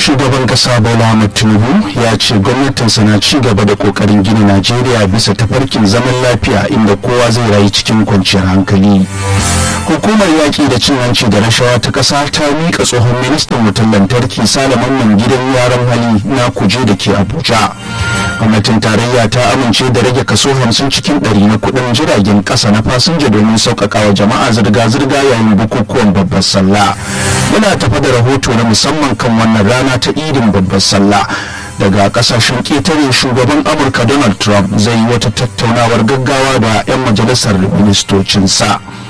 shugaban kasa bola ahmed tinubu ya ce gwamnatinsa na ci gaba da kokarin gina najeriya bisa tafarkin zaman lafiya inda kowa zai rayu cikin kwanciyar hankali hukumar yaƙi da cin hanci da rashawa ta ƙasa ta miƙa tsohon ministan wutar lantarki salaman gidan yaran hali na kuje da ke abuja gwamnatin tarayya ta amince da rage kaso hamsin cikin ɗari na kuɗin jiragen ƙasa na fasinja domin sauƙaƙa wa jama'a zirga-zirga yayin bukukuwan babbar sallah muna tafa da rahoto na musamman kan wannan rana ta idin babbar sallah daga kasashen ƙetare shugaban amurka donald trump zai yi wata tattaunawar gaggawa da 'yan majalisar ministocinsa